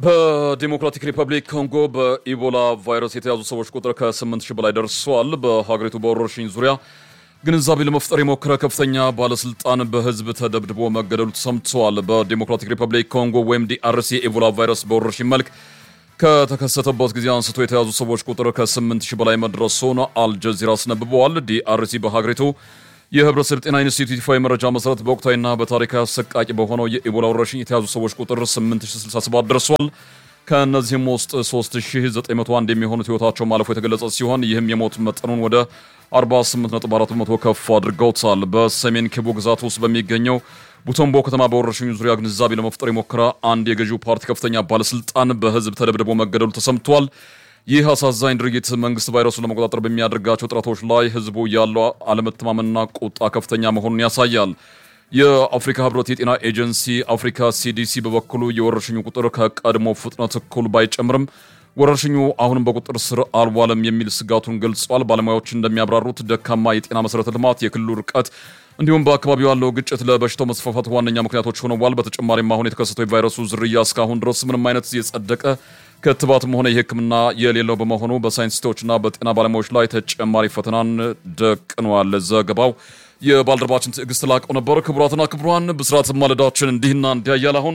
በዲሞክራቲክ ሪፐብሊክ ኮንጎ በኢቦላ ቫይረስ የተያዙ ሰዎች ቁጥር ከ8 ሺህ በላይ ደርሷል። በሀገሪቱ በወረርሽኝ ዙሪያ ግንዛቤ ለመፍጠር የሞከረ ከፍተኛ ባለስልጣን በህዝብ ተደብድቦ መገደሉ ተሰምተዋል። በዲሞክራቲክ ሪፐብሊክ ኮንጎ ወይም ዲአርሲ የኢቦላ ቫይረስ በወረርሽኝ መልክ ከተከሰተበት ጊዜ አንስቶ የተያዙ ሰዎች ቁጥር ከ8 ሺህ በላይ መድረሱን አልጀዚራ አስነብበዋል። ዲአርሲ በሀገሪቱ የህብረተሰብ ጤና ኢንስቲትዩት ይፋዊ መረጃ መሰረት በወቅታዊና በታሪካዊ አሰቃቂ በሆነው የኢቦላ ወረርሽኝ የተያዙ ሰዎች ቁጥር 8067 ደርሷል። ከእነዚህም ውስጥ 3901 የሚሆኑት ህይወታቸው ማለፉ የተገለጸ ሲሆን ይህም የሞት መጠኑን ወደ 48.4 በመቶ ከፍ አድርገውታል። በሰሜን ኪቡ ግዛት ውስጥ በሚገኘው ቡቶምቦ ከተማ በወረርሽኙ ዙሪያ ግንዛቤ ለመፍጠር የሞከረ አንድ የገዢው ፓርቲ ከፍተኛ ባለስልጣን በህዝብ ተደብድቦ መገደሉ ተሰምቷል። ይህ አሳዛኝ ድርጊት መንግስት ቫይረሱን ለመቆጣጠር በሚያደርጋቸው ጥረቶች ላይ ህዝቡ ያለው አለመተማመንና ቁጣ ከፍተኛ መሆኑን ያሳያል። የአፍሪካ ህብረት የጤና ኤጀንሲ አፍሪካ ሲዲሲ በበኩሉ የወረርሽኙ ቁጥር ከቀድሞ ፍጥነት እኩል ባይጨምርም ወረርሽኙ አሁንም በቁጥር ስር አልዋለም የሚል ስጋቱን ገልጿል። ባለሙያዎች እንደሚያብራሩት ደካማ የጤና መሰረተ ልማት፣ የክልሉ ርቀት እንዲሁም በአካባቢው ያለው ግጭት ለበሽታው መስፋፋት ዋነኛ ምክንያቶች ሆነዋል። በተጨማሪም አሁን የተከሰተው የቫይረሱ ዝርያ እስካሁን ድረስ ምንም አይነት የጸደቀ ክትባትም ሆነ የሕክምና የሌለው በመሆኑ በሳይንቲስቶችና በጤና ባለሙያዎች ላይ ተጨማሪ ፈተናን ደቅኗል። ዘገባው የባልደረባችን ትዕግስት ላቀው ነበር። ክቡራትና ክቡራን ብስራት ማለዳችን እንዲህና እንዲያያል አሁን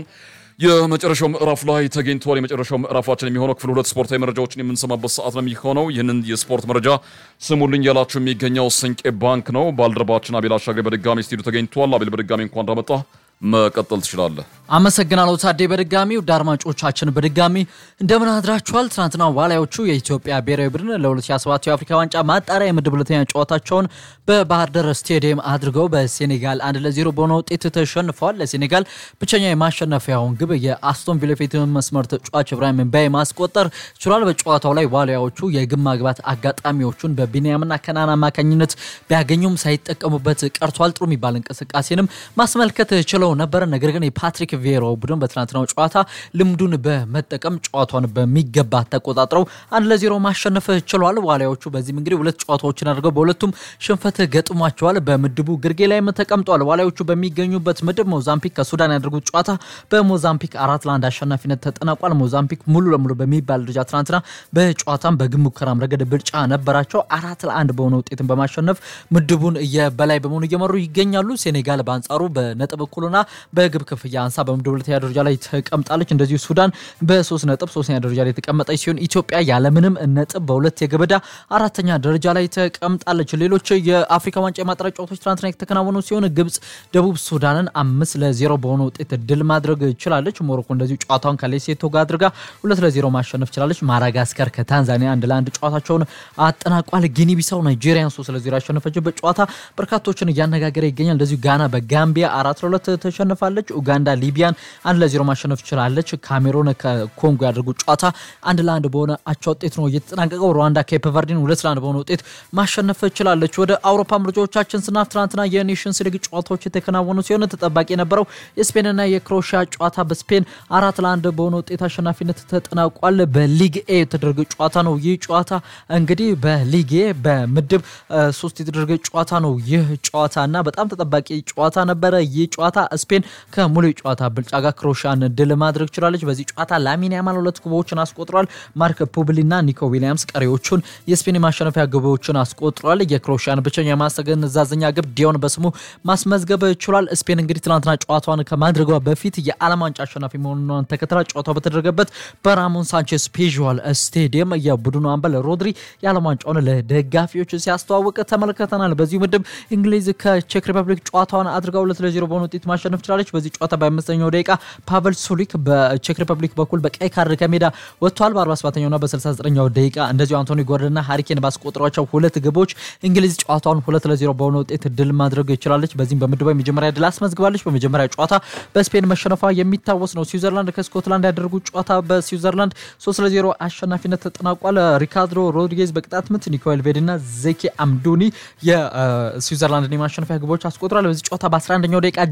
የመጨረሻው ምዕራፍ ላይ ተገኝቷል። የመጨረሻው ምዕራፋችን የሚሆነው ክፍል ሁለት ስፖርታዊ መረጃዎችን የምንሰማበት ሰዓት ነው የሚሆነው። ይህንን የስፖርት መረጃ ስሙልኝ ያላችሁ የሚገኘው ስንቄ ባንክ ነው። ባልደረባችን አቤል አሻግሬ በድጋሚ ስቱዲዮ ተገኝቷል። አቤል በድጋሚ እንኳን እንዳመጣ መቀጠል ትችላለህ። አመሰግናለሁ ታዴ። በድጋሚ ውድ አድማጮቻችን በድጋሚ እንደምን አድራችኋል? ትናንትና ዋሊያዎቹ የኢትዮጵያ ብሔራዊ ቡድን ለ2027 የአፍሪካ ዋንጫ ማጣሪያ የምድብ ሁለተኛ ጨዋታቸውን በባህር ዳር ስቴዲየም አድርገው በሴኔጋል አንድ ለዜሮ በሆነ ውጤት ተሸንፈዋል። ለሴኔጋል ብቸኛ የማሸነፊያውን ግብ የአስቶን ቪላ የፊት መስመር ተጫዋች ኢብራሂም ምባዬ ማስቆጠር ችሏል። በጨዋታው ላይ ዋሊያዎቹ የግብ ማግባት አጋጣሚዎቹን በቢንያምና ከናን አማካኝነት ቢያገኙም ሳይጠቀሙበት ቀርቷል። ጥሩ የሚባል እንቅስቃሴንም ማስመልከት ችለው ነበር። ነገር ግን የፓትሪክ ቬሮ ቡድን በትናንትናው ጨዋታ ልምዱን በመጠቀም ጨዋታውን በሚገባ ተቆጣጥረው አንድ ለዜሮ ማሸነፍ ችሏል። ዋሊያዎቹ በዚህም እንግዲህ ሁለት ጨዋታዎችን አድርገው በሁለቱም ሽንፈት ገጥሟቸዋል። በምድቡ ግርጌ ላይም ተቀምጠዋል። ዋሊያዎቹ በሚገኙበት ምድብ ሞዛምፒክ ከሱዳን ያደርጉት ጨዋታ በሞዛምፒክ አራት ለአንድ አሸናፊነት ተጠናቋል። ሞዛምፒክ ሙሉ ለሙሉ በሚባል ደረጃ ትናንትና በጨዋታም በግብ ሙከራም ረገድ ብልጫ ነበራቸው። አራት ለአንድ በሆነ ውጤትን በማሸነፍ ምድቡን የበላይ በመሆኑ እየመሩ ይገኛሉ። ሴኔጋል በአንጻሩ በነጥብ እኩልና በግብ ክፍያ አንሳ በምድብ ሁለተኛ ደረጃ ላይ ተቀምጣለች። እንደዚሁ ሱዳን በሶስት ነጥብ ሶስተኛ ደረጃ ላይ ተቀመጠች ሲሆን ኢትዮጵያ ያለምንም ነጥብ በሁለት የግብ ዕዳ አራተኛ ደረጃ ላይ ተቀምጣለች። ሌሎች የአፍሪካ ዋንጫ የማጣሪያ ጨዋታዎች ትናንትና የተከናወኑ ሲሆን ግብጽ ደቡብ ሱዳንን አምስት ለዜሮ በሆነ ውጤት ድል ማድረግ ችላለች። ሞሮኮ እንደዚሁ ጨዋታውን ከሌሴቶ ጋር አድርጋ ሁለት ለዜሮ ማሸነፍ ችላለች። ማዳጋስከር ከታንዛኒያ አንድ ለአንድ ጨዋታቸውን አጠናቋል። ጊኒ ቢሳው ናይጄሪያን ሶስት ለዜሮ ያሸነፈችበት ጨዋታ በርካቶችን እያነጋገረ ይገኛል። እንደዚሁ ጋና በጋምቢያ አራት ለሁለት ተሸንፋለች። ኡጋንዳ ሊቢያን አንድ ለዜሮ ማሸነፍ ችላለች። ካሜሮን ከኮንጎ ያደርጉት ጨዋታ አንድ ለአንድ በሆነ አቻ ውጤት ነው እየተጠናቀቀው። ሩዋንዳ ኬፕ ቨርዲን ሁለት ለአንድ በሆነ ውጤት ማሸነፍ ችላለች። ወደ አውሮፓ ምርጫዎቻችን ስናፍ ትናንትና የኔሽንስ ሊግ ጨዋታዎች የተከናወኑ ሲሆን ተጠባቂ የነበረው የስፔንና የክሮሺያ ጨዋታ በስፔን አራት ለአንድ በሆነ ውጤት አሸናፊነት ተጠናቋል። በሊግ ኤ የተደረገ ጨዋታ ነው። ይህ ጨዋታ እንግዲህ በሊግ ኤ በምድብ ሶስት የተደረገ ጨዋታ ነው። ይህ ጨዋታ እና በጣም ተጠባቂ ጨዋታ ነበረ። ይህ ጨዋታ ስፔን ከሙሉ ጨዋታ ብልጫ ጋር ክሮሻን ድል ማድረግ ችላለች። በዚህ ጨዋታ ላሚን ያማል ሁለት ግቦችን አስቆጥሯል። ማርክ ፑብሊና ኒኮ ዊሊያምስ ቀሪዎቹን የስፔን የማሸነፊያ ግቦችን አስቆጥሯል። የክሮሻን ብቸኛ የማስተገነዛዘኛ ግብ ዲዮን በስሙ ማስመዝገብ ችሏል። ስፔን እንግዲህ ትናንትና ጨዋታዋን ከማድረጓ በፊት የዓለም ዋንጫ አሸናፊ መሆኗን ተከትላ ጨዋታው በተደረገበት በራሞን ሳንቼስ ፔዥዋል ስቴዲየም የቡድኑ አምበል ሮድሪ የዓለም ዋንጫውን ለደጋፊዎች ሲያስተዋውቅ ተመልክተናል። በዚሁ ምድብ እንግሊዝ ከቼክ ሪፐብሊክ ጨዋታዋን አድርጋ ሁለት ለዜሮ በሆነ ውጤት ማሸነፍ ችላለች። በዚህ ጨዋታ በአምስተኛው ደቂቃ ፓቨል ሱሊክ በቼክ ሪፐብሊክ በኩል በቀይ ካርድ ከሜዳ ወጥቷል። በ47ኛውና በ69ኛው ደቂቃ እንደዚሁ አንቶኒ ጎርደንና ሃሪኬን ባስቆጠሯቸው ሁለት ግቦች እንግሊዝ ጨዋታውን ሁለት ለዜሮ በሆነ ውጤት ድል ማድረግ ይችላለች። በዚህም በምድቧ የመጀመሪያ ድል አስመዝግባለች። በመጀመሪያ ጨዋታ በስፔን መሸነፏ የሚታወስ ነው። ስዊዘርላንድ ከስኮትላንድ ያደረጉት ጨዋታ በስዊዘርላንድ ሶስት ለዜሮ አሸናፊነት ተጠናቋል። ሪካርዶ ሮድሪጌዝ በቅጣት ምት፣ ኒኮል ቬድና ዜኬ አምዱኒ የስዊዘርላንድን የማሸነፊያ ግቦች አስቆጥሯል። በዚህ ጨዋታ በ11ኛው ደቂቃ ጃክ ሄንድሪ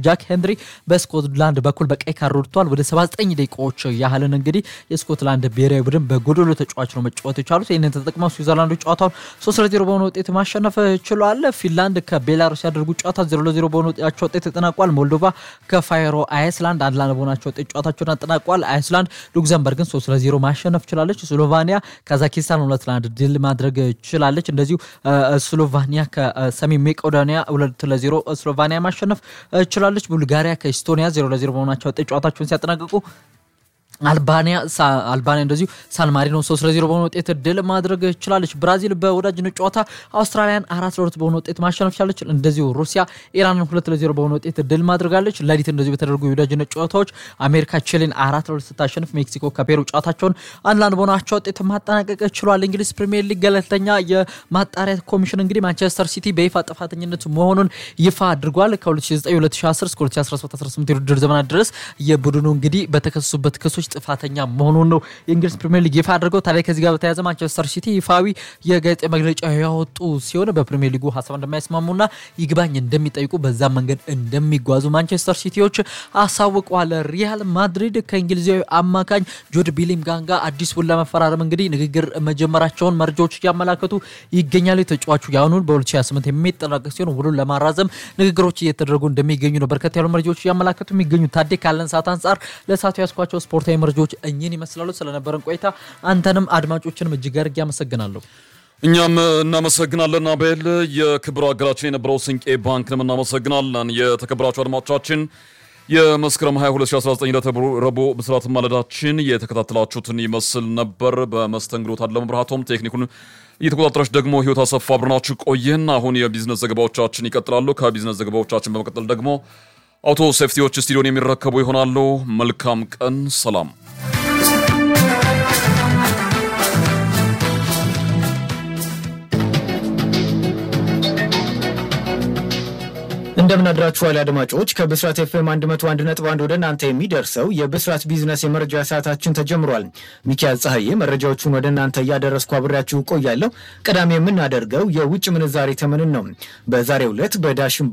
ሄንድሪ በስኮትላንድ በኩል በቀይ ካርድ ወጥቷል። ወደ 79 ደቂቃዎች ያህልን እንግዲህ የስኮትላንድ ብሔራዊ ቡድን በጎዶሎ ተጫዋች ነው መጫወት የቻሉት። ይህንን ተጠቅመው ስዊዘርላንዶች ጨዋታውን 3 ለ0 በሆነ ውጤት ማሸነፍ ችሏል። ፊንላንድ ከቤላሩስ ያደርጉ ጨዋታ 0 ለ0 በሆነ ውጤታቸው ውጤት ተጠናቋል። ሞልዶቫ ከፋይሮ አይስላንድ አንድ ለአንድ በሆናቸው ውጤት ጨዋታቸውን አጠናቋል። አይስላንድ ሉክዘምበርግን 3 ለ0 ማሸነፍ ችላለች። ስሎቫኒያ ካዛኪስታን ሁለት ለአንድ ድል ማድረግ ችላለች። እንደዚሁ ስሎቫኒያ ከሰሜን ሜቄዶኒያ ሁለት ለዜሮ ስሎቫኒያ ማሸነፍ ችላለች። ቡልጋሪያ ከኢስቶኒያ ዜሮ ለዜሮ በሆናቸው ውጤት ጨዋታቸውን ሲያጠናቅቁ አልባኒያ አልባኒያ እንደዚሁ ሳን ማሪኖ ሶስት ለዜሮ በሆነ ውጤት ድል ማድረግ ችላለች። ብራዚል በወዳጅነት ጨዋታ አውስትራሊያን አራት ለሁለት በሆነ ውጤት ማሸነፍ ቻለች። እንደዚሁ ሩሲያ ኢራንን ሁለት ለዜሮ በሆነ ውጤት ድል ማድረጋለች። ሌሊት እንደዚሁ በተደረጉ የወዳጅነት ጨዋታዎች አሜሪካ ቺሊን አራት ለሁለት ስታሸንፍ፣ ሜክሲኮ ከፔሩ ጨዋታቸውን አንድ ለአንድ በሆናቸው ውጤት ማጠናቀቅ ችሏል። እንግሊዝ ፕሪሚየር ሊግ ገለልተኛ የማጣሪያ ኮሚሽን እንግዲህ ማንቸስተር ሲቲ በይፋ ጥፋተኝነት መሆኑን ይፋ አድርጓል። ከ2009/2010 እስከ 2017/18 የውድድር ዘመናት ድረስ የቡድኑ እንግዲህ በተከሰሱበት ክሶች ጥፋተኛ መሆኑን ነው የእንግሊዝ ፕሪሚየር ሊግ ይፋ አድርገው። ታዲያ ከዚህ ጋር በተያያዘ ማንቸስተር ሲቲ ይፋዊ የጋዜጣዊ መግለጫ ያወጡ ሲሆን በፕሪሚየር ሊጉ ሀሳብ እንደማይስማሙና ይግባኝ እንደሚጠይቁ በዛ መንገድ እንደሚጓዙ ማንቸስተር ሲቲዎች አሳውቀዋል። ሪያል ማድሪድ ከእንግሊዛዊ አማካኝ ጆድ ቤሊንግሃም ጋር አዲስ ውል ለመፈራረም እንግዲህ ንግግር መጀመራቸውን መረጃዎች እያመላከቱ ይገኛሉ። ተጫዋቹ የአሁኑን በ2028 የሚጠናቀቅ ሲሆን ውሉን ለማራዘም ንግግሮች እየተደረጉ እንደሚገኙ ነው በርከት ያሉ መረጃዎች እያመላከቱ የሚገኙ። ታዴ ካለን ሰዓት አንጻር ለሰዓቱ ያስኳቸው ስፖርታዊ መረጃዎች እኚህን ይመስላሉ። ስለነበረን ቆይታ አንተንም አድማጮችንም እጅግ አድርጌ አመሰግናለሁ። እኛም እናመሰግናለን አቤል። የክብር አገራችን የነበረው ስንቄ ባንክንም እናመሰግናለን። የተከበራችሁ አድማጮቻችን የመስከረም 22 2019 ረቡዕ ብስራት ማለዳችን የተከታተላችሁትን ይመስል ነበር። በመስተንግዶ ታደለ መብርሃቶም፣ ቴክኒኩን እየተቆጣጠረች ደግሞ ህይወት አሰፋ አብረናችሁ ቆየን። አሁን የቢዝነስ ዘገባዎቻችን ይቀጥላሉ። ከቢዝነስ ዘገባዎቻችን በመቀጠል ደግሞ አውቶ ሴፍቲዎች ስቱዲዮን የሚረከቡ ይሆናሉ። መልካም ቀን፣ ሰላም። እንደምን አድራችኋል አድማጮች። ከብስራት ኤፍኤም 101.1 ወደ እናንተ የሚደርሰው የብስራት ቢዝነስ የመረጃ ሰዓታችን ተጀምሯል። ሚኪያዝ ፀሐዬ መረጃዎቹን ወደ እናንተ እያደረስኩ አብሬያችሁ ቆያለሁ። ቀዳሚ የምናደርገው የውጭ ምንዛሬ ተመንን ነው። በዛሬው ዕለት በዳሽን